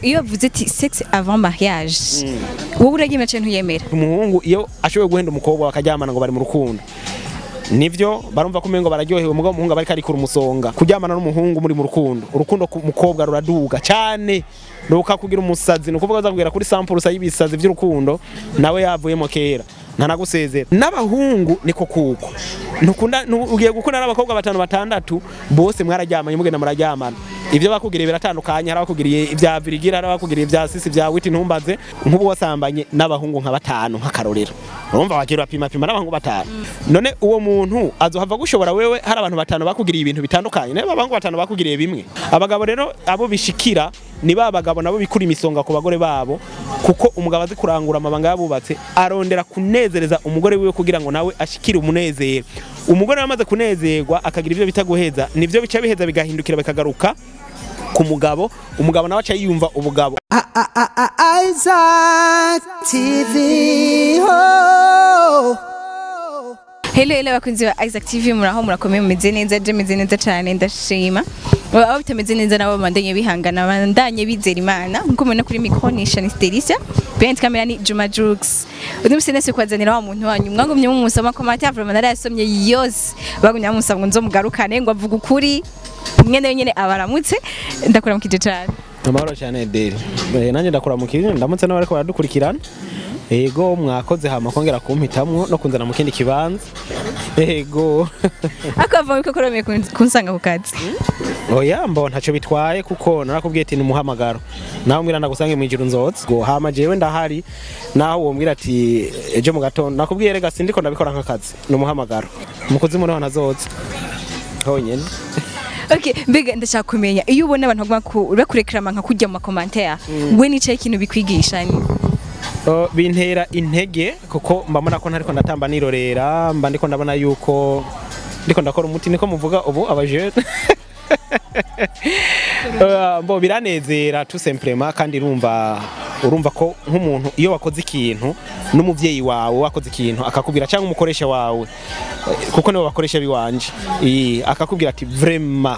iyo bavuze ati sex avant mariage wowe uragimera cyane ntuyemera umuhungu iyo ashoboye guhenda umukobwa bakaryamana ngo bari mu rukundo nivyo barumva ko umengo bararyohewe umugabo umuhungu aba ariko arikura umusonga kuryamana n'umuhungu muri mu rukundo urukundo ku mukobwa ruraduga cyane ruka kugira umusazi ni ukuvuga azakubwira kuri sampulusa y'ibisazi by'urukundo nawe yavuyemo kera ntanagusezera n'abahungu niko kuko ntukunda nu- ugiye gukunda n'abakobwa batanu batandatu bose mwararyamanye mugenda muraryamana ibyo bakugiriye biratandukanye hari abakugiriye ibya virigira hari abakugiriye ibya sisi bya witi ntumbaze nk'ubu wasambanye n'abahungu nka batanu nk'akarorero urumva wagira urapima pima n'abahungu batanu none uwo muntu azohava gushobora wewe hari abantu batanu bakugiriye ibintu bitandukanye nawe abahungu batanu bakugiriye bimwe abagabo rero abo bishikira ni ba bagabo nabo bikura imisonga ku bagore babo kuko umugabo azi kurangura amabanga yabubatse arondera kunezereza umugore wiwe kugira ngo nawe ashikire umunezero umugore amaze kunezerwa akagira ibyo bita guheza nivyo bica biheza bigahindukira bikagaruka ku mugabo umugabo nawe aca yiyumva ubugabo Isaac TV. Oh. Hello hello bakunzi ba Isaac TV muraho murakomeye mumeze neza je meze neza cyane ndashima abo bitameze neza nabo bandanye bihangana bandanye bizera imana nkuko mubona kuri micro ni Shanice Delicia behind camera ni Juma Jux undi musi nese kwazanira wa muntu wanyu mwagumye mu musoma commentaire vraiment narayasomye yose bagumye bamusaba ngo nzomugarukane ngo avuga ukuri mwene nyene abaramutse ndakuramukije cyane amahoro cyane deri Eh, nanjye ndakora mu kintu ndamutse n'abariko baradukurikirana ego mwakoze hama kongera kumpitamwo no kunzana mu kindi kibanza ego ako bava ko koromeye kunsanga ku kazi oya mbo ntacyo bitwaye kuko narakubwiye ati ni umuhamagaro nawe mbwira ndagusange mu ijuru nzotse ngo hama jewe ndahari naho wombwira ati ejo mu gatondo nakubwiye rega sindiko ndabikora nk'akazi ni umuhamagaro mu kuzimu niho nazotse honyene Okay, mbega ndashaka kumenya iyo ubona abantu baguma ku bakurekrama nka kujya mu makomantere we nicaye ikintu bikwigisha ni Uh, bintera intege kuko mbabona ko ntariko ndatamba nirorera mba ndiko ndabona yuko ndiko ndakora umuti niko muvuga ubu abajene Uh, mbo biranezera tout simplement kandi urumva urumva ko nk'umuntu iyo wakoze ikintu n'umuvyeyi wawe wakoze ikintu akakubwira cyangwa umukoresha wawe eh, kuko nibo bakoresha biwanje Ii, akakubwira ati vraiment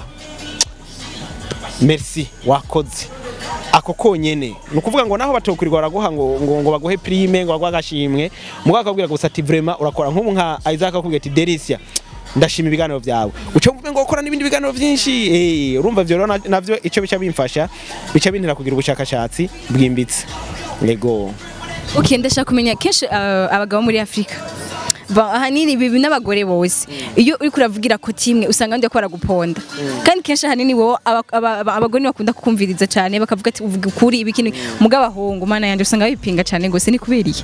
merci wakoze ako konyene ni ukuvuga ngo naho batokurirwa baraguha ngo, ngo, ngo baguhe prime ngo baguhe agashimwe mugabo akakubwira gusa ati vraiment urakora nk'ubu nka Isaac akakubwira ati Delicia ndashima ibiganiro byawe uca mvuga ngo ukora n'ibindi biganiro byinshi eh urumva byo rero na- navyo ico bica bimfasha bica bintera kugira ubushakashatsi bwimbitse yego Okay, ndashaka kumenya kenshi uh, abagabo muri Afrika Ba ahanini bibi n'abagore bose iyo uri kuravugira ko timwe usanga ndi ko baraguponda kandi kenshi ahanini wowe aba- aba- aba- abagore bakunda kukumviriza cyane bakavuga ati uvuga ukuri ibikini mugabo ahungu mana yanje usanga bipinga cyane gose ni kuberiye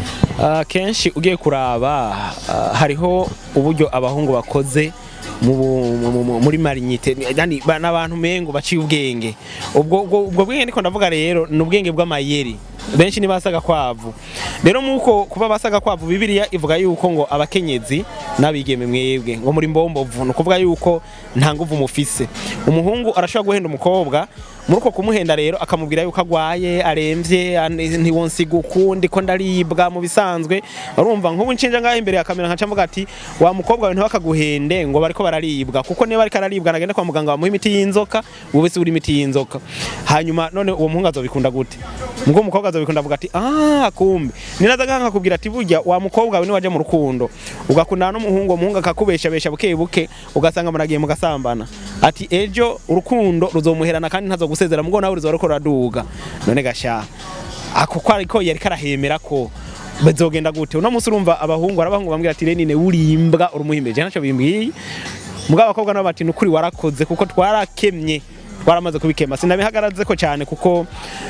Ah, kenshi ugiye kuraba ah, hariho uburyo abahungu bakoze mu bu- mu- mu- mu- muri marinyite yani ba- n'abantu mengo baciye ubwenge ubwo ubwo ubwo bwenge ndiko ndavuga rero ni ubwenge bw'amayeri benshi ni basaga kwavu rero muko kuba basaga kwavu bibiliya ivuga yuko ngo abakenyezi n'abigeme mwebwe ngo muri mbombovu ni ukuvuga yuko nta nguvu mufise umuhungu arashobora guhenda umukobwa muri uko kumuhenda rero akamubwira yuko agwaye aremvye ane- ntiwonsiga ukundi ko ndaribwa mu bisanzwe urumva nk'ubu nshinja ngaho imbere ya kamera nkaca mvuga ati wa mukobwa wawe ntibakaguhende ngo bariko bararibwa kuko niba ariko araribwa nagende kwa muganga bamuha imiti y'inzoka wowe si uri imiti y'inzoka hanyuma none uwo muhungu azobikunda gute ubwo umukobwa azobikunda avuga ati ah kumbe ninaza ngaha nkakubwira ati burya wa mukobwa wawe niwaje mu rukundo ugakundana n'umuhungu uwo muhungu akakubeshabesha buke buke ugasanga muragiye mugasambana ati ejo urukundo ruzomuherana kandi ntazogusezera mugo nawe ruzoba ruko ruraduga none gasha ako ko ariko yari karahemera ko bazogenda gute uno munsi urumva abahungu arabahungu bambwira ati renine urimbwa urumuhimbeje ntacyo bimbwiye mugabo abakobwa nabo bati nukuri warakoze kuko twarakemye twaramaze kubikema sinabihagaraze ko cyane kuko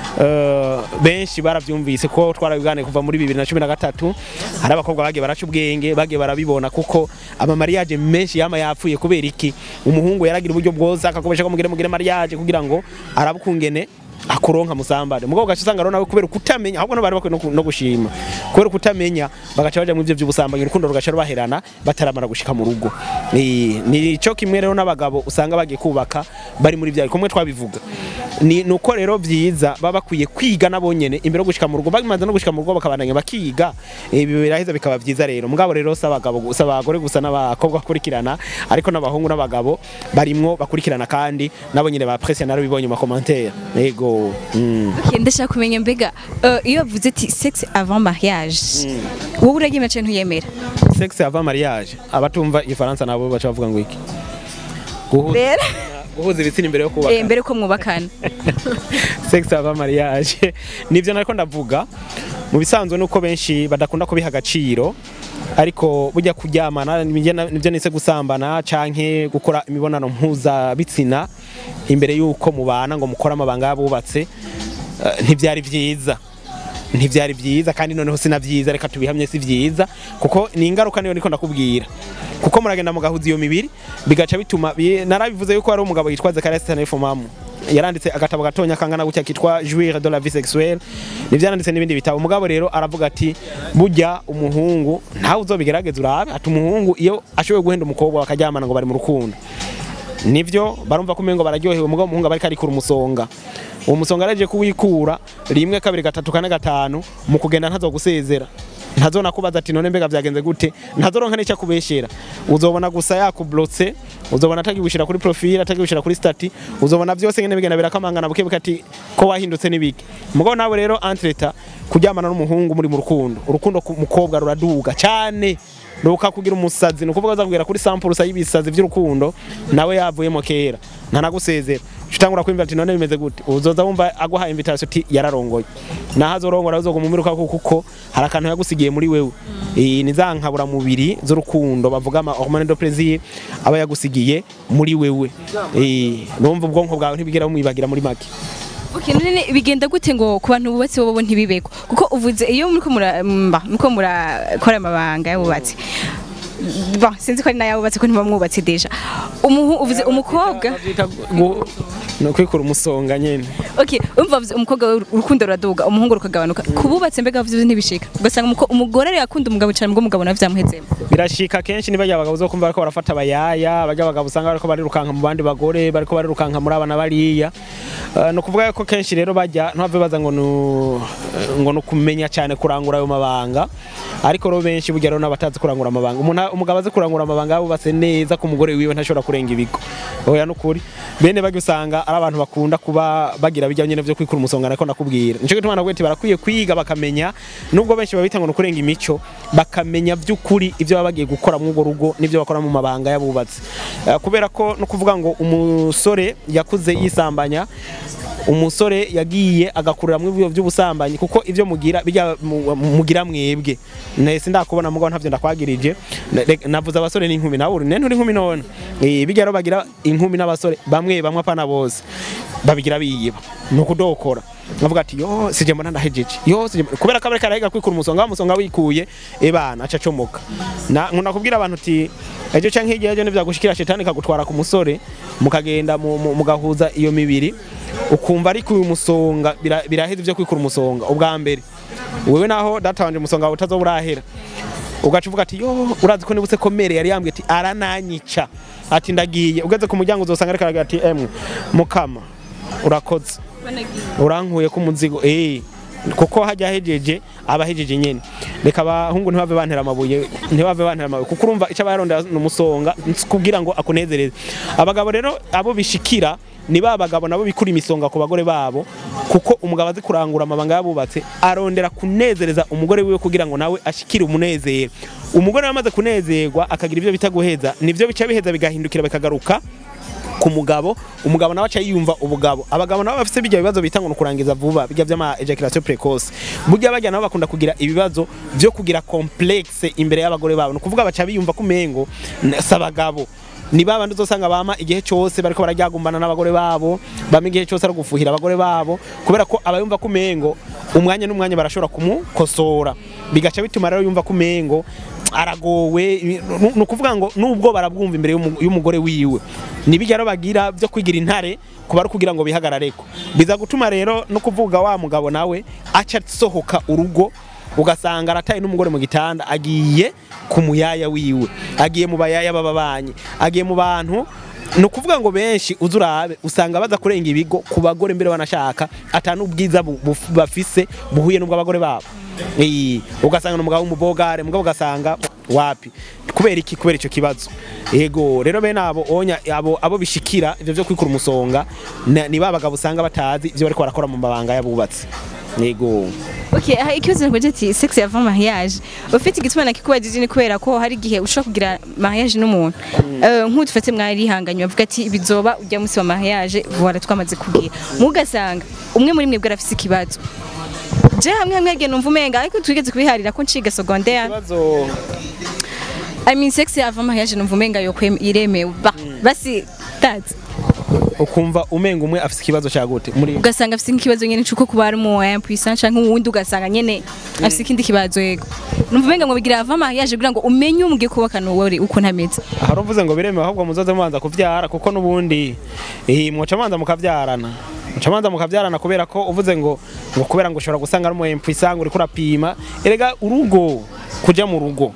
eh, benshi baravyumvise ko twarabiganiye kuva muri 2013 hari abakobwa bagiye baraca ubwenge bagiye barabibona kuko ama mariage menshi yama yapfuye kubera iki umuhungu yaragira uburyo bwose akakubesha ko mugire mugire mariage kugira ngo arabukungene akuronka musambane mugabo gace usanga rero nawe kubera kutamenya ahubwo nabari bakwiye no ku- no gushima kubera kutamenya bagaca baja mu ivyo by'ubusambanyi urukundo rugaca rubaherana bataramara gushika mu rugo Eh, ni cyo kimwe rero n'abagabo usanga bagiye kubaka bari muri bya kumwe twabivuga ni nuko rero byiza baba bakwiye kwiga nabo nyene imbere yo gushika mu rugo bamaze no gushika mu rugo bakabandanya bakiga ibi biraheza bikaba byiza rero mugabo rero si abagabo gusa abagore gusa n'abakobwa bakurikirana ariko n'abahungu n'abagabo barimwo bakurikirana kandi nabo nyene ba presse naro bibonye mu commentaire yego mm. Okay, ndashaka kumenya mbega eh, iyo bavuze ati sexe avant mariage wowe uragimera cyane ntuyemera sexe avant mariage abatumva igifaransa nabo baca bavuga ngo iki guhuza rero guhuza ibitsina imbere yo kubaka eh, mbere ko mwubakana sex ava mariage nivyo nariko ndavuga mu bisanzwe nuko benshi badakunda kubiha agaciro ariko burya kuryamana nibyo nibyo nise gusambana canke gukora imibonano mpuza bitsina imbere yuko mubana ngo mukore amabanga yabubatse eh, ntivyari vyiza ntivyari vyiza kandi noneho sina vyiza reka tubihamye si vyiza kuko ni ingaruka niyo niko ndakubwira kuko muragenda mugahuza iyo mibiri bigaca bituma bi- narabivuze yuko hari umugabo yitwa Zacharias Tanefomamu yaranditse agatabo gatonya kangana gutya kitwa Jouir de la vie sexuelle nivyanditse n'ibindi bitabo umugabo rero aravuga ati burya umuhungu ntawe uzobigerageza urabe ati umuhungu iyo ashoboye guhenda umukobwa bakaryamana ngo bari mu rukundo nivyo barumva ko umengo bararyohewe umugabo umuhungu aba ariko arikura umusonga uwo musonga araje kuwikura rimwe kabiri gatatu kane gatanu mu kugenda ntazogusezera ntazona kubaza ati none mbega vyagenze gute ntazoronka n'icyo akubeshera uzobona gusa yakublotse uzobona atagigushira kuri profile atagigushira kuri stati uzobona byose ngene bigenda birakamangana buke buke ati ko wahindutse n'ibiki mugabo nawe rero entreta kuryamana n'umuhungu muri mu rukundo urukundo ku mukobwa ruraduga cyane nuka kugira umusazi nukuvuga azakubwira kuri sample y'ibisazi by'urukundo nawe yavuyemo kera ntanagusezera utangura kwimva ati none bimeze gute uzoza wumva aguha invitation ati yararongoye naho azorongora uzoguma umumiruka kuko hari akantu yagusigiye muri wewe eh ni za nkabura mubiri z'urukundo bavuga ama hormone de plaisir aba yagusigiye muri wewe eh numva ubwonko bwawe ntibigera bumwibagira muri make Okay, none bigenda gute ngo ku bantu bubatse bobo ntibibeko kuko uvuze iyo muriko mura mba muriko murakora amabanga y'abubatsi Bon, sinzi ko ari nayabubatse ko ntibamwubatse deja umuhu uvuze umukobwa Bavyita gu- no kwikura umusonga nyene okay umva uvuze umukobwa we urukundo ruraduga umuhungu rukagabanuka kububatse mbega bavuze ntibishika ugasanga umuko- umugore ari yakunda umugabo cyane ngo umugabo nawe vyamuhezemo birashika kenshi niba abagabo zo kumva bariko barafata abayaya bajya abagabo usanga bariko barirukanka mu bandi bagore bariko barirukanka muri abana bariya Uh, ni ukuvuga ko kenshi rero bajya ntibave baza ngo nu- ngo ni ukumenya cyane kurangura ayo mabanga ariko rero benshi burya rero n'abatazi kurangura amabanga Umuntu- umugabo azi kurangura amabanga yabubatse neza ku mugore wiwe ntashobora kurenga ibigo oya nukuri bene bajya usanga ari abantu bakunda kuba bagira bijya nyine byo kwikura umusonga nako nakubwira nico gituma navuga ati barakwiye kwiga bakamenya nubwo benshi babita ngo ni ukurenga imico bakamenya by'ukuri ibyo baba bagiye gukora mu urwo rugo n'ibyo bakora mu mabanga yabubatse Eh, kubera ko no kuvuga ngo umusore yakuze yisambanya umusore yagiye agakurira mu byo by'ubusambanyi kuko ibyo mugira bijya mu- mugira mwebwe nese ndakubona mugabo ntavyo ndakwagirije Na- reka- navuze abasore n'inkumi nawe uri nene uri inkumi none eh bijya rero bagira inkumi n'abasore bamwe bamwe apana bose babigira biyiba ni ukudokora bavuga ati yo sije mbona ndahejeje yo sije mbona-" kubera ko abareka arahiga kwikura umusonga wa musonga wikuye ebana aca acomoka na nkunda kubwira abantu uti ejo canke hirya ejo nivyagushikira shetani kagutwara ku musore mukagenda mu- mu- mugahuza iyo mibiri ukumva ariko uyu musonga bira- biraheza ivyo kwikura umusonga ubwa mbere wewe naho data wanje umusonga wawe utazoba urahera ugaca uvuga ati yo urazi ko nibutse ko mere yari yambwiye ati arananyica ati ndagiye ugeze ku muryango uzosanga ariko aragira ati emwe mukama urakoze urankuye ko umuzigo eh kuko hajya hejeje aba hejeje nyene reka abahungu ntibave bantera amabuye ntibave bantera amabuye kuko urumva icyo abarondera ni umusonga kugira ngo akunezereze abagabo rero abo bishikira ni ba bagabo nabo bikura imisonga ku bagore babo kuko umugabo azi kurangura amabanga yabubatse arondera kunezereza umugore wiwe kugira ngo nawe ashikire umunezero umugore wamaze kunezerwa akagira ibyo bita guheza nivyo bica biheza bigahindukira bikagaruka ku mugabo umugabo nawe aca yiyumva ubugabo abagabo nabo bafite bijya bibazo bita ngo ni ukurangiza vuba bijya by'ama ejaculation precoce burya bajya nabo bakunda kugira ibibazo byo kugira complexe imbere y'abagore babo ni ukuvuga baca biyumva ko umengo n- si abagabo ni ba bandi uzosanga bama igihe cyose bariko barajyagumbana n'abagore babo bama igihe cyose ari gufuhira abagore babo kubera ko abayumva ko umengo umwanya n'umwanya barashobora kumukosora bigaca bituma rero yumva ko umengo aragowe ni ukuvuga ngo nubwo barabwumva imbere y'umu- y'umugore wiwe nibijya rero bagira byo kwigira intare kuba ari kugira ngo bihagarareko biza gutuma rero no kuvuga wa mugabo nawe aca asohoka urugo ugasanga arataye n'umugore mu gitanda agiye ku muyaya wiwe agiye mu bayaya b'ababanyi agiye mu bantu ni ukuvuga ngo benshi uza urabe usanga baza kurenga ibigo ku bagore mbere banashaka ata n'ubwiza bu- buf- bafise buhuye n'ubw'abagore babo Eh, ugasanga n'umugabo w'umubogare mugabo ugasanga wapi kubera iki kubera icyo kibazo yego rero bene abo onya abo abo bishikira ivyo vyo kwikura umusonga na- ni babagabo usanga batazi ivyo bariko barakora mu mabanga y'abubatsi yego Okay, aha ikibazo ngo ati sex avant mariage. Ufite igituma nakikubajije ni kubera ko hari igihe ushobora kugira mariage n'umuntu. Eh nk'udufate mwari hanganye bavuga ati bizoba ujya munsi wa mariage voilà twamaze kugira. Mugasanga umwe muri mwe bwarafise ikibazo. Je hamwe hamwe agenda umva umenga ariko twigeze kubiharira ko nciga secondaire. kibazo I mean sex avant mariage numva umenga yo iremewe. Ba basi that's ukumva umenga umwe afise ikibazo cya gute muri ugasanga afite nk'ikibazo nyene cyuko kuba ari mu impuissant canke uwundi ugasanga nyene afite ikindi kibazo yego numva umenga ngo bigira avant mariage kugira ngo umenye umugiye kubakana uwo uri uko ntameze hari uvuze ngo biremewe ahubwo muzoze mubanza kuvyara kuko n'ubundi eh, mwoca manza mukavyarana muca manza mukavyarana kubera ko uvuze ngo ngo kubera ngo ushobora gusanga ari umuhempu isanga uriko urapima erega urugo kuja mu rugo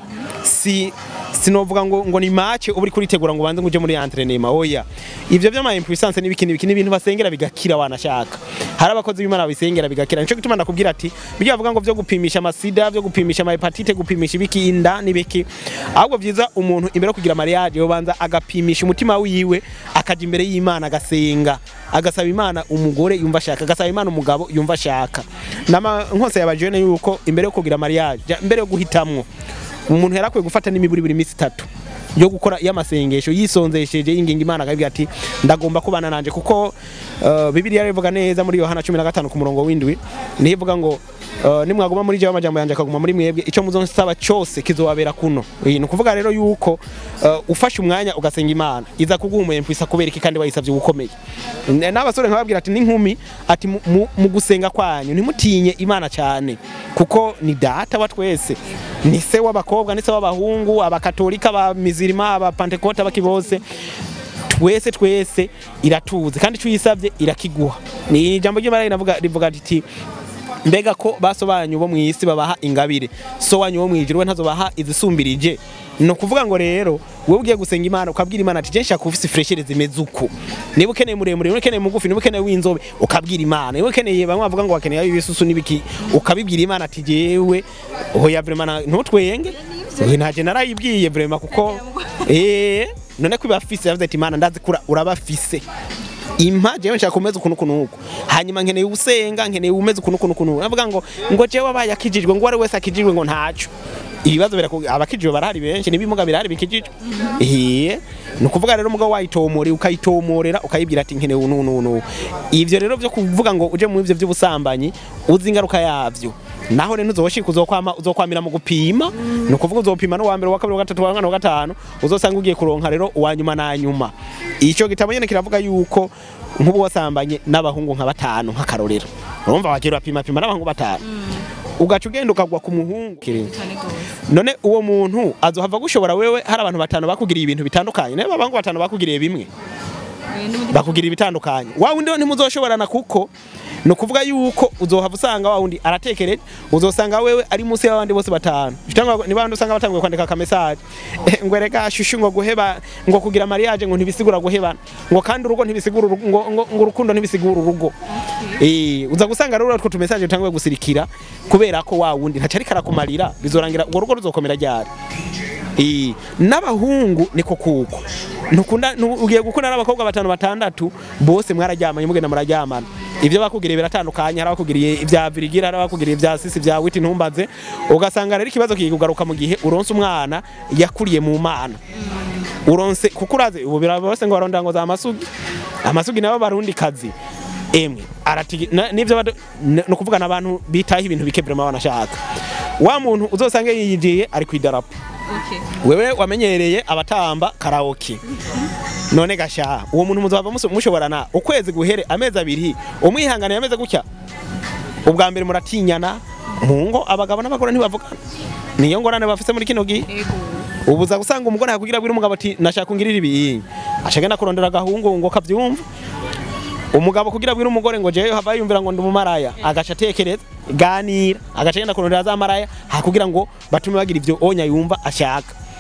si sinovuga ngo ngo ni match uba uri kuritegura ngo ubanze ngo uje muri entraînement oya ivyo vy'ama impuissance n'ibiki n'ibiki n'ibintu basengera bigakira wanashaka hari abakozi b'Imana bisengera bigakira nico gituma ndakubwira ati bijya bavuga ngo vyo gupimisha amasida vyo gupimisha ama hepatite gupimisha ibiki inda n'ibiki ahubwo vyiza umuntu imbere yo kugira mariage yobanza agapimisha umutima wiwe akaja imbere y'Imana agasenga agasaba Imana umugore yumva ashaka agasaba Imana umugabo yumva ashaka nama nkose yabajene yuko imbere yo kugira mariage ja- imbere yo guhitamwo umuntu yarakwiye gufata n'imiburi buri minsi itatu yo gukora y'amasengesho yisonzesheje yinginga Imana akabwira ati ndagomba kubana nanje kuko uh, Bibiliya rivuga neza muri Yohana 15 ku murongo w'indwi niho ivuga ngo uh, nimwaguma muri jewe amajambo yanje akaguma muri mwebwe ico muzonsaba cyose kizobabera kuno Eh, ni ukuvuga rero yuko uh, ufashe umwanya ugasenga Imana iza kuguhumuye mpwisa kubera iki kandi wayisavye gukomeye N- n'abasore nkababwira ati n'inkumi ati mu- mu- mu gusenga kwanyu ntimutinye Imana cyane kuko ni data wa twese ni se w'abakobwa ni se w'abahungu abakatolika abamizirima abapantekote abaki bose twese twese iratuze kandi icyo uyisabye irakiguha ni ijambo ry'imana rinavuga rivuga riti mbega ko baso banyu bo mu isi babaha ingabire so wanyu wo mu ijuru we ntazobaha izisumbirije ni ukuvuga ngo rero wowe ugiye gusenga imana ukabwira imana ati jenshi ufise freshere zimeze uku niba ukeneye muremure niba ukeneye mugufi niba ukeneye w'inzobe ukabwira imana niba ukeneye bamwe bavuga ngo bakeneye ibisusu n'ibiki ukabibwira imana ati jewe hoya vrema ntutwenge Oya, ntaje narayibwiye vrema kuko eh none ko ibafise yavuze ati imana ndazi kura urabafise impa jewe nshaka kumeza ukuntu ukuntu uku hanyuma nkeneye usenga nkeneye umeze ukuntu ukuntu ukuntu navuga ngo ngo jewe abaye akijijwe ngo uwari wese akijijwe ngo ntaco ibibazo biraku abakijijwe barahari benshi n'ibimuga birahari bikijijwe eh ni ukuvuga rero umugabo wayitomore ukayitomorera ukayibwira ati nkeneye unu unu unu ivyo rero vyo kuvuga ngo uje mu ivyo vy'ubusambanyi uzi ingaruka yavyo naho rero uzoshika uzokwama uzokwamira mu gupima ni ukuvuga uzopima no wa mbere wa kabiri wa gatatu wa kane wa gatanu uzosanga ugiye kuronka rero uwa nyuma na nyuma ico gitabo nyene kiravuga yuko nk'ubu wasambanye n'abahungu nka batanu nk'akarorero urumva wagira urapima pima n'abahungu batanu ugaca ugenda ukagwa ku muhungu none uwo muntu azohava gushobora wewe hari abantu batanu bakugiriye ibintu bitandukanye nawe abahungu batanu bakugiriye bimwe bakugira ibitandukanye wa wundi ntimuzoshoborana kuko ni ukuvuga yuko uzohava usanga wa wundi aratekereje uzosanga wewe ari munsi y'abandi bose batanu Cyangwa ni bandi usanga batanguye kwandika ka message Eh, ngo reka shushu ngo guheba ngo kugira mariage ngo ntibisigura guhebana ngo kandi urugo ntibisigura urugo- ngo ngo ngo urukundo ntibisigura urugo eh uza gusanga rero utwo tu message utanguye gusirikira kubera ko wa wundi ntaca ariko arakumarira bizorangira urwo rugo ruzokomera ryari Eh, n'abahungu niko kuko ntukunda nu- ugiye gukunda n'abakobwa batanu batandatu bose mwararyamanye mugenda muraryamana ivyo bakugiriye biratandukanye hari abakugiriye ivya virigira hari abakugiriye ivya sisi vya witi ntumbaze ugasanga rero ikibazo kikugaruka mu gihe uronse umwana yakuriye mu mana uronse kuko uraze ubu birabose ngo barondera ngo za masugi amasugi nabo barundi kazi emwe aratigi na- nivyo bado- n- ni ukuvuga n'abantu bitaho ibintu bike vraiment banashaka wa muntu uzosanga yiyigiye ari kwidarapo wewe wamenyereye abatamba karaoke none gasha uwo muntu muzava muso- mushoborana ukwezi guhere amezi abiri umwihangane yameze gutya ubwa mbere muratinyana mu ngo abagabo n'abagore ntibavugana niyo ngorane bafise muri kino gihe ubu uza gusanga umugore yakugira abwira umugabo ati nashaka ungirira ibi ashaka kurondera agahungu ngo kavyumva umugabo kugira abwira umugore ngo jewe hava yumvira ngo ndi umumaraya agaca atekereza ganira agaca agenda kurondera za maraya hakugira ngo batume bagira ivyo onya yumva ashaka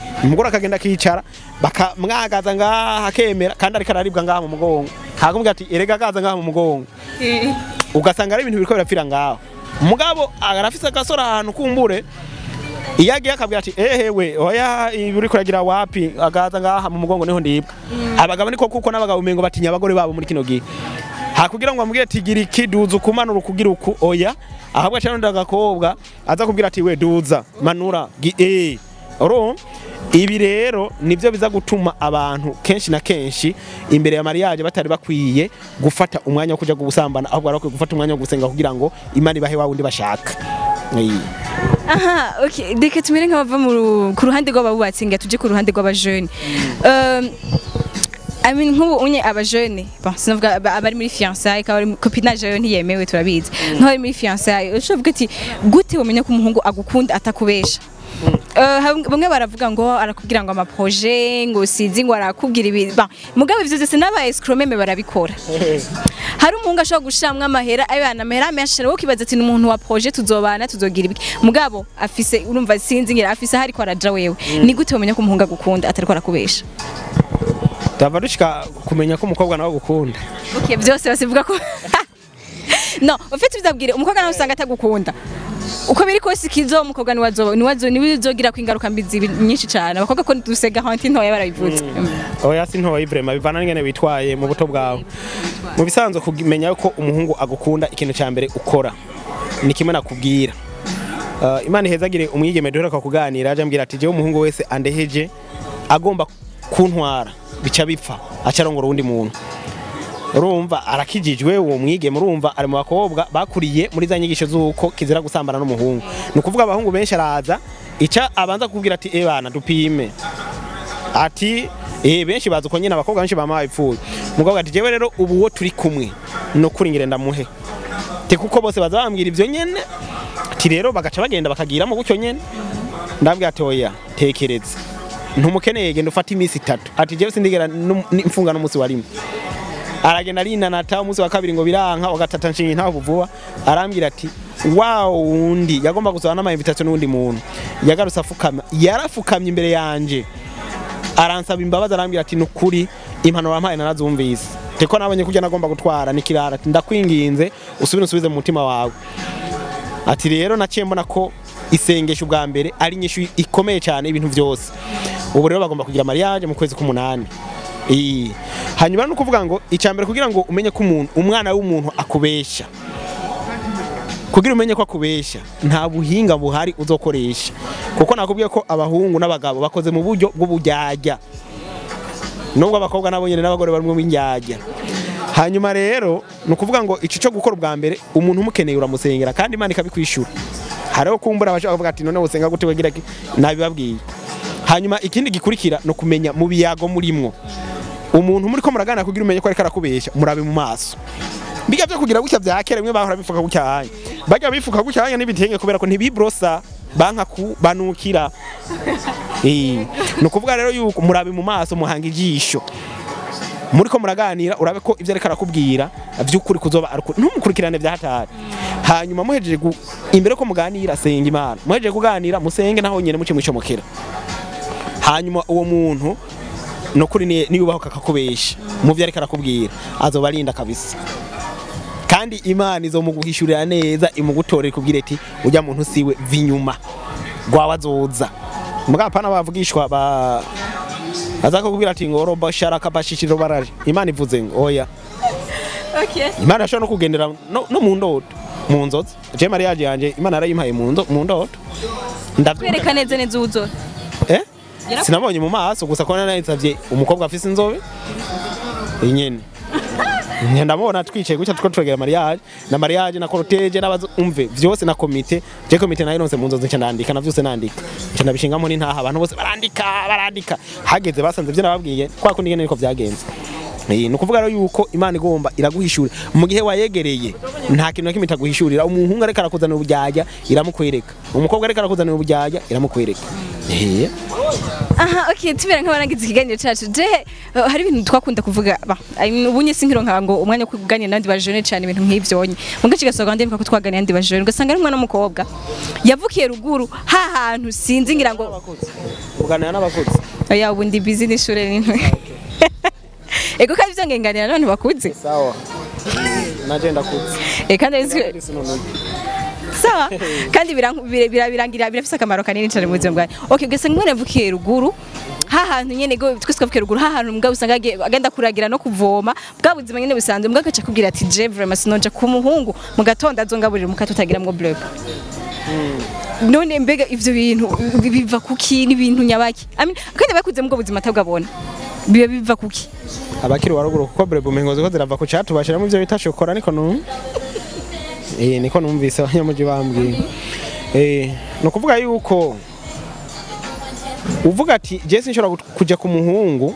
umugore akagenda akicara bakamwagaza ngaha akemera kandi ariko araribwa ngaha mu mugongo hakumubwira ati erega agaza ngaha mu mugongo ugasanga ari ibintu biriko birapfira ngaho mugabo arafise agasora ahantu kumbure iyo agiye akabwira ati ehewe oya ibi uriko uragira wapi agaza ngaha mu mugongo niho ndibwa abagabo niko kuko n'abagabo umengo batinya abagore babo muri kino gihe hakugira ngo amubwire ati gira iki duza ukumanura ukugira uku oya ahabwa cyane agakobwa aza kubwira ati we duza manura gi eh oro ibi rero nibyo biza gutuma abantu kenshi na kenshi imbere ya mariage batari bakwiye gufata umwanya wo kuja gusambana ahubwo barakwiye gufata umwanya wo gusenga kugira ngo imana ibahe wa wundi bashaka Eh. aha okay reka tumere nk'abava mu ru- ku ruhande rw'abubatsi nga tuje ku ruhande rw'abajene um, I mean nk'ubu unye abajene bon sinavuga aba- abari muri fiançailles akaba ari copinage yayo ntiyemewe turabizi nk'abari muri fiançailles ushobora ati gute wamenya ko umuhungu agukunda atakubesha Eh, ham- bamwe baravuga ngo arakubwira ngo amaproje ngo sizi ngo arakubwira ibi bon mugabe ivyo vyose n'aba escromeme barabikora hari umuhungu ashobora gushiramwo amahera ayana amahera menshi wowe ukibaza ati ni umuntu wa projet tuzobana tuzogira ibiki mugabo afise urumva sinzi ngira afise aho ariko araja wewe ni gute wamenya ko umuhungu agukunda atariko arakubesha Tava dushika kumenya ko umukobwa nawe agukunda okay byose basivuga ko no ufite bizabwire umukobwa nawe usanga atagukunda uko biri kose ikizo umukobwa ni wazo ni wazo ni wizogira ko ingaruka mbi zibi nyinshi cyane abakobwa ko dusega hanti ntoya barabivuze oya si ntoyi vrema bivana n'ingene witwaye mu buto bwawe mu bisanzwe kumenya ko umuhungu agukunda ikintu cya mbere ukora ni kimwe nakubwira Uh, imana ihezagire umwigeme duheruka kuganira aje ambwira ati jewe umuhungu wese andeheje agomba kuntwara bica bipfa aca arongora uwundi muntu urumva arakijijwe uwo mwigeme urumva ari mu bakobwa bakuriye muri za nyigisho z'uko kizira gusambana n'umuhungu ni ukuvuga abahungu benshi araza ica abanza kubwira ati e bana dupime ati eh benshi bazi uko nyine abakobwa benshi bama babipfuye umukobwa ati jewe rero ubu wo turi kumwe no kuri ngire ndamuhe te kuko bose baza bambwira ivyo nyene ati rero bagaca bagenda bakagiramo gutyo nyene ndabwira ati oya tekereza ntumukeneye genda ufate iminsi itatu ati jewe sindigera num- ni- mfunga n'umunsi wa rimwe aragenda arinanata umunsi wa kabiri ngo biranka wa gatatu nshinga intaho vuba arambwira ati wa wundi yagomba gusaba n'ama invitation n'undi muntu yagarutse afukama yarafukamye imbere yanje aransaba imbabazi arambwira ati nukuri impanuro wampaye narazumvise teko nabonye kujya nagomba gutwara nikirara ati ndakwinginze usubire usubize mu mutima wawe ati rero naciye mbona ko isengesho ubwa mbere ari inyishu ikomeye cyane ibintu byose ubu rero bagomba kugira mariage mu kwezi k'umunani Iyi. hanyuma ni ukuvuga ngo icya mbere kugira ngo umenye ko umuntu umwana w'umuntu akubeshya kugira umenye ko akubeshya nta buhinga buhari uzokoresha kuko nakubwiye ko abahungu n'abagabo bakoze mu buryo bw'ubujyajya nubwo abakobwa nabo nyine n'abagore barimo b'injyajya hanyuma rero ni ukuvuga ngo icyo cyo gukora ubwa mbere umuntu umukeneye uramusengera kandi imana ikabikwishyura hariho kumbura abashaka kuvuga ati none usenga gute wagira ki nabibabwiye hanyuma ikindi gikurikira ni ukumenya mu biyago murimwo umuntu muri ko muraganira kugira umenye ko ariko arakubeshya murabe mu maso biga byo kugira gutya bya kera bimwe bahora bifuka gutya hanya bajya bifuka gutya hanya n'ibitenge kubera ko ntibibrosa banka ku banukira eh ni ukuvuga rero yuko murabe mu maso muhanga ijisho muri ko muraganira urabe ko ibyo ariko arakubwira by'ukuri kuzoba ari ukuri. ntumukurikirane bya hatari hanyuma muhejeje gu- imbere ko muganira senga imana muhejeje kuganira musenge naho nyine muce mwicomokera hanyuma uwo muntu no kuri ni- niyubaho kakakubesha mu byo ariko arakubwira azoba arinda kabisa kandi imana izomuguhishurira neza imugutorera ikubwira iti ujya muntu siwe vinyuma rwawe azoza mugapana bavugishwa ba aza kukubwira ati ngo roba sharaka bashishiro baraje imana ivuze ngo oya okay imana yashobora no kugendera no, no mu ndoto mu nzozi je mariage yanje imana yarayimpaye mu ndo mu ndoto ndavyumva kwereka neza neza uwuzora eh Yaraku- sinabonye mu maso gusa ko nanayisavye umukobwa afise inzobe inyene Nye ndamubona twicaye gutya tuko turegera mariage na mariage na cortege n'abazumve vyose na komite je komite nayo nonse mu nzozi nca ndandika na vyose nandika nca ndabishingamo n'intaha abantu bose barandika barandika hageze basanze vyo nababwiye kwa kundi ngene niko vyagenze Eh, ni ukuvuga rero yuko imana igomba iraguhishura mu gihe wayegereye nta kintu na kimwe itaguhishurira umuhungu ariko arakuzanira ubujyajya iramukwereka umukobwa ariko arakuzanira ubujyajya iramukwereka Eh, aha okay tubera nk'abarangiza ikiganiro cyacu je uh, hari ibintu twakunda kuvuga ba I mean, ubunye sinkironka ngo umwanya wo kuganira n'abandi bajene cyane ibintu nk'ivyonye mu gace gasohoka ndibuka ko twaganira n'abandi bajene ugasanga ari umwana w'umukobwa yavukiye ruguru ha hantu sinzi ngira ngo kuganira n'abakuze oya ubu ndi busy n'ishure n'intwe ego kandi ivyo ngenganira n'abantu bakuze sawa naje ndakuze Eh, kandi azi- sawa kandi biranku- bira- bira- birangira birafise akamaro kanini cyane mu buzima bwawe okay ugasanga umwana yavukiye ruguru ha hantu nyene go twese twavukiye ruguru ha hantu mbwa usanga agiye- agenda kuragira no kuvoma bwa buzima nyene busanzwe mbwa agaca kubwira ati je vraiment sinoja ku muhungu mu gatondo azongaburira mukato utagiramwo bleu none mbega ivyo bintu bi- biva kuki n'ibintu nyabaki I mean, kandi bakuze mu bwo buzima atabwabona biba biva kuki abakiri waruguru kuko brebo mengo ziko zirava ku catu bashiramo ivyo bita shokora niko nu eh niko numvise abanyamuji bambwiye eh no kuvuga yuko uvuga ati je sinshobora gut- kuja ku muhungu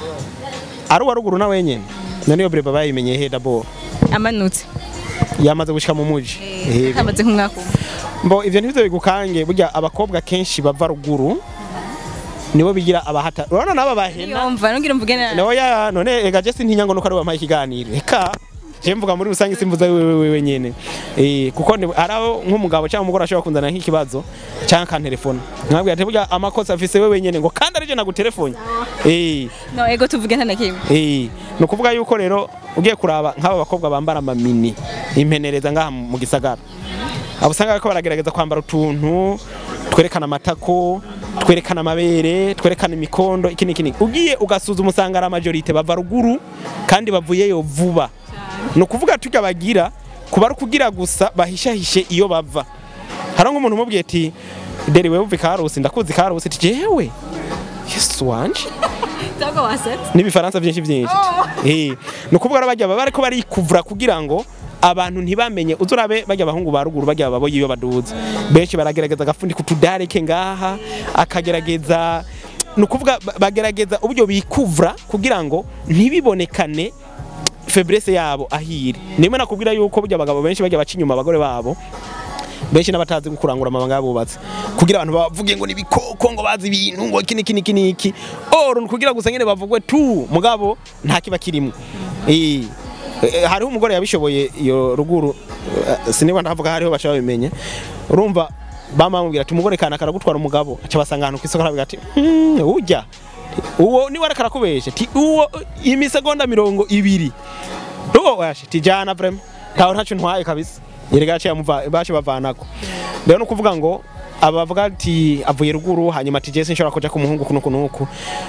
ari waruguru na wenyene naniyo brebo bayimenye he d'abord amanutse yamaze gushika mu muji eh amaze nk'umwaka umwe mbo ivyo ntibyo bigukange burya abakobwa kenshi bava ruguru nibo bigira abahata urabona n'aba bahena yumva nongera mvuge na noya none ega je sintinya ngo nuko ari wampaye ikiganiro eka je mvuga muri rusange simvuza wewe wewe nyene eh kuko ni- araho nk'umugabo cyangwa umugore ashobora kunzana nk'ikibazo cyangwa akantelefona nkabwira ati burya amakosa afise wewe nyene ngo kandi arije nagutelefone eh no ego tuvuge nta na kimwe eh ni ukuvuga yuko rero ugiye kuraba nk'aba bakobwa bambara amamini impenereza ngaha mu gisagara abo usanga bariko baragerageza kwambara utuntu twerekana amatako twerekana amabere twerekana imikondo iki n'iki n'iki. ugiye ugasuzuma usanga ari amajorite bava ruguru kandi bavuyeyo vuba ni ukuvuga turya bagira kuba ari ukugira gusa bahishahishe iyo bava hari nk'umuntu umubwiye ati deri wewe uva ikarusi ndakuzi ikarusi ati jewe yesu wanje Ntabwo wasetse n'ibifaransa byinshi byinshi eh ni ukuvuga rero bajya baba ariko barikuvura kugira ngo abantu ntibamenye uzurabe bajya abahungu ba ruguru bajya babo iyo baduze benshi baragerageza agafundi kutudareke ngaha akagerageza ni ukuvuga ba- bagerageza uburyo bikuvura kugira ngo ntibibonekane febrese yabo ahiri nimwe nakubwira yuko burya abagabo benshi bajya baca inyuma abagore babo benshi n'abatazi kurangura amabanga yabubatse kugira abantu bavuge ngo nibikoko ngo bazi ibintu ngo iki niki niki niki oro kugira gusa nyene bavugwe tu mugabo nta kiba kirimo eh eh, hariho umugore yabishoboye iyo ruguru eh, siniba ndavuga hariho bashaka bimenye urumva bamamubwira ati umugore kana karagutwara umugabo aca basanga ahantu kwisoko aravuga ati "Hmm, urya uwo niwe ariko arakubeshe ti uwo imisegonda mirongo ibiri Rugo washe tijana vrem tawo ntacu ntwaye kabisa yerega yaciye amuva bashe bavanako rero no kuvuga ngo abavuga ati avuye ruguru hanyuma ati Jesse nshobora kuja ku muhungu kuno kunuku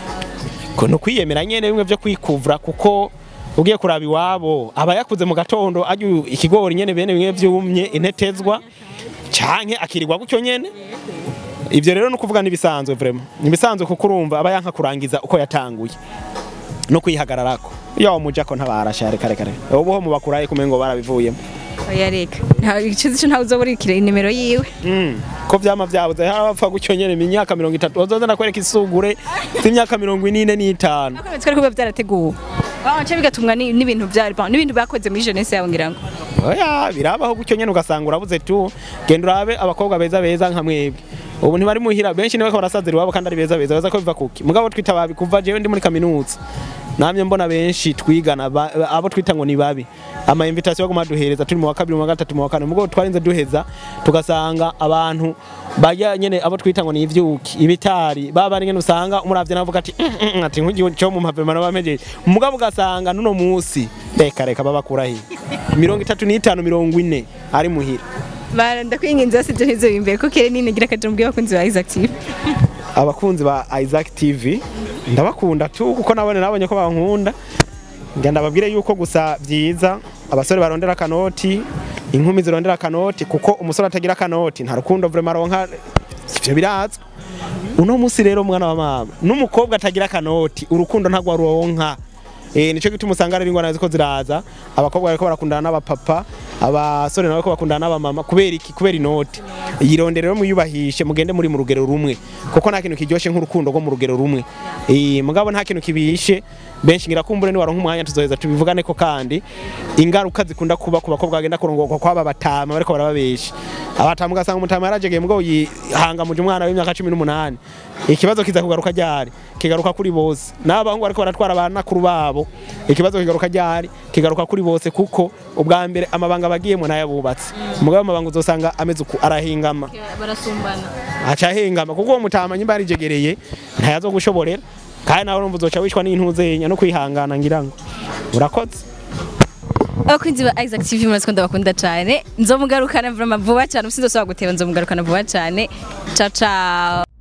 ko no kwiyemera nyene bimwe byo kwikuvura kuko ugiye kuraba iwabo aba yakuze mu gatondo ajya ikigori nyene bene bimwe byumye intetezwa canke akirirwa gutyo nyene ivyo rero no kuvuga nibisanzwe vraiment nibisanzwe kuko urumva aba yanka kurangiza uko yatanguye no kwihagararako yo muja ko ntabarasha reka reka reka ubu ho mubakuraye kumengo barabivuyemo oya reka nta ikibazo cyo ntawe uzoburikira inimero yiwe Mm, ko vyama vyabuze hari abapfa gutyo nyene mu myaka mirongo itatu bazoza nakwereka isugure z'imyaka mirongo ine n'itanu Ariko twari kuba byarateguwe baca bigatumwa ni- n'ibintu byari n'ibintu bakoze muri jeunesse yawe ngira ngo oya birabaho gutyo nyene ugasanga urabuze tu genda urabe abakobwa beza beza nka mwebwe ubu ntibari muhira benshi niwe barasazira iwabo kandi ari beza beza baza ko biva kuki mugabo twita babi kuva jewe ndi muri kaminuza namye mbona benshi twigana ba- abo twita ngo ni babi ama invitation yo kumaduhereza turi mu wa kabiri mu wa gatatu mu wa kane mugabo twarinze duheza tugasanga abantu bajya nyene abo twita ngo ni ivyuki ibitari baba ari nyene usanga umuravye navuga ati "Mm, mm, mm," ati nkugiye cyo mu mpavema n'abamejeje mugabo ugasanga nuno musi reka reka babakura hi mirongo itatu n'itanu mirongo ine ari muhira bara ndakwinginze basi ibyo ntizo imbere ko kere nini ngira akaje mbwiye abakunzi ba Isaac TV abakunzi ba Isaac TV ndabakunda tu kuko nabone nabonye ko bankunda ngenda babwire yuko gusa byiza abasore barondera kanoti inkumi zirondera kanoti kuko umusore atagira kanoti nta rukundo vraiment aronka ivyo birazwi uno musi rero mwana wa mama n'umukobwa atagira kanoti urukundo ntabwo aronka eh nico gituma usanga ari ingwana ziko ziraza abakobwa bariko barakundana n'abapapa abasore nabo ko bakundana n'abamama kubera iki kubera inoti yirondere rero muyubahishe mugende muri mu rugero rumwe kuko nta kintu kiryoshe nk'urukundo rwo mu rugero rumwe eh mugabo nta kintu kibishe benshi ngira kumbure ni waronka umwanya tuzoheza tubivugane ko kandi ingaruka zikunda kuba ku bakobwa bagenda kurongorwa kwaba batama bariko barababesha abatama ugasanga umutama yarajegeye mugabo yihanga muje umwana w'imyaka 18 ikibazo kiza kugaruka ryari kigaruka kuri bose n'abahungu bariko baratwara abanakuru babo ikibazo kigaruka ryari kigaruka kuri bose kuko ubwa mbere amabanga bagiyemo nayabubatse mugabo amabanga uzosanga ameze uku arahingama barasumbana aca ahengama kuko uwo mutama nyimba yarijegereye ntayazo gushoborera kandi nawe urumva uzoca wishwa n'intuzenya no kwihangana ngira ngo urakoze abakunzi ba Isaac TV muraziko ndabakunda cyane nzomugarukana vuba cyane ubusinzosaba guteba nzomugarukana vuba cyane ciao ciao